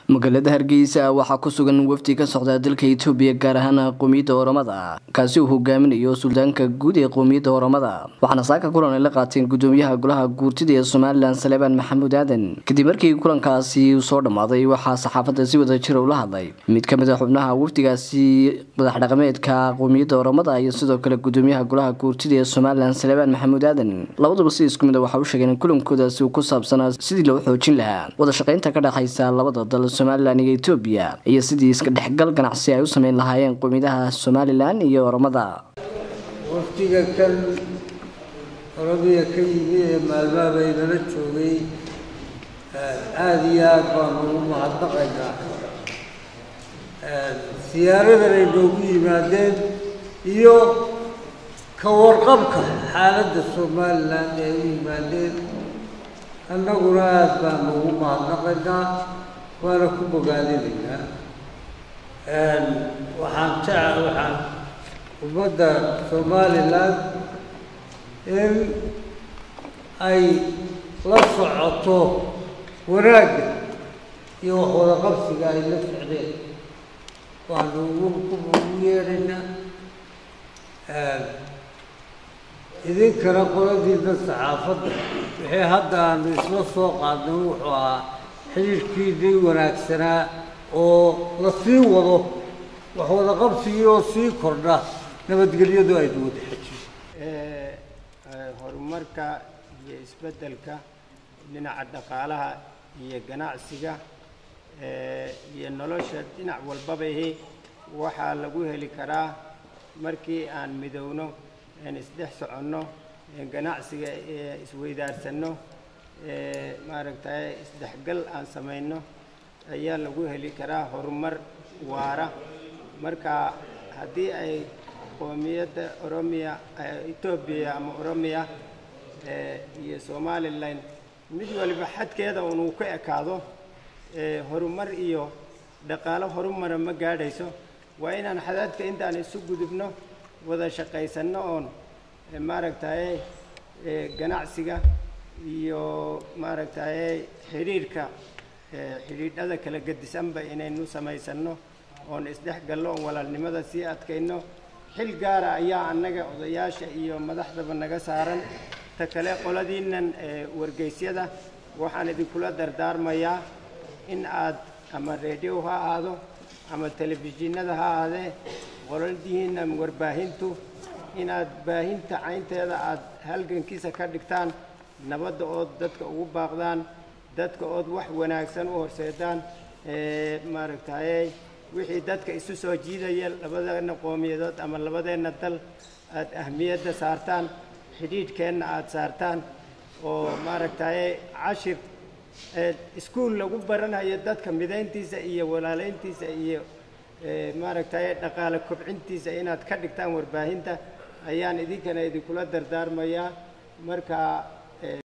magaalada hargeysa waxaa ku sugan wafdi ka socda dalka etoobiya gaar ahaan qowmiyadda oramada kaasi uu hogaaminayo suldaanka guud ee qowmiyadda oramada waxaana saaka kulan ay la qaateen gudoomiyaha golaha guurtida ee somalilan saleebaan maxamuud aadan kadib markii kulankaasi soo dhammaaday waxaa saxaafadda si wada jira ula hadlay mid ka mid a xubnaha wafdigaasi madax dhaqameedka qowmiyadda oramada iyo sidoo kale gudoomiyaha golaha guurtida ee somalilan saleebaan maxamuud aadan labaduba si isku mid a waxa u sheegeen in kulankoodaasi uu ku saabsanaa sidii loo xoojin lahaa wada shaqaynta ka dhexaysa labada dal somalilan iyo etoobiya iyo sidii iska dhexgal ganacsi ay u sameyn lahaayeen qowmiyadaha somalilan iyo oramada wafdiga kan oromia ka yimi ee maalmaha baynala joogay aada iyo aada baanu ugu mahadnaqaynaa siyaaradan ay noogu yimaadeen iyo ka warqabka xaaladda somalilan ee u yimaadeen annaguna aada baanu ugu mahadnaqaynaa waana ku bogaadinaynaa waxaan jecel waxaan ummadda somalilan in ay la socoto wanaagga iyo wax wada qabsiga ay la socdeen waanu ugu yeedhaynaa idinkana qoladiina saxaafadda wixii hadda aanu isla soo qaadnay wuxuu ahaa xidhiirhkiinii wanaagsanaa oo la sii wado wax wada qabsigii oo sii kordha nabadgelyadu aynu wada xejiyo horumarka iyo isbeddelka dhinaca dhaqaalaha iyo ganacsiga iyo nolosha dhinac walbabahi waxaa lagu heli karaa markii aan midowno aan isdhex soconno ganacsiga isweydaarsanno maaragtay isdhexgal aan samayno ayaa lagu heli karaa horumar waara marka haddii ay qoomiyadda oromiya etoobiya ama oromiya iyo somalilan mid waliba xadkeeda unuu ka ekaado horumar iyo dhaqaalo horumara ma gaadhayso waa inaan xadaadka intaan isu gudubno wada shaqaysanno oon maaragtay ganacsiga iyo maaragtay xidhiirhka xidhiidhada kala gedisanba inaynu samaysanno oon isdhex gallo oon walaalnimada sii adkayno xil gaara ayaa annaga odayaasha iyo madaxdaba naga saaran ta kale qoladiinnan wargeysyada waxaan idinkula dardaarmayaa in aad ama radio ha ahaado ama telefishinada ha ahaadee qoladihiinna warbaahintu inaad baahinta caynteeda aad halgankiisa ka dhigtaan nabadda ood dadka ugu baaqdaan dadka ood wax wanaagsan u horseedaan maaragtay wixii dadka isu soo jiidaya labadeenna qoomiyadood ama labadeenna dal aad ahmiyadda saartaan xidhiidhkeenna aada saartaan oo maaragtay cashir iskuol lagu baranayo dadka midayntiisa iyo walaalayntiisa iyo maaragtay dhaqaale kobcintiisa inaad ka dhigtaan warbaahinta ayaan idinkana idinkula dardaarmayaa marka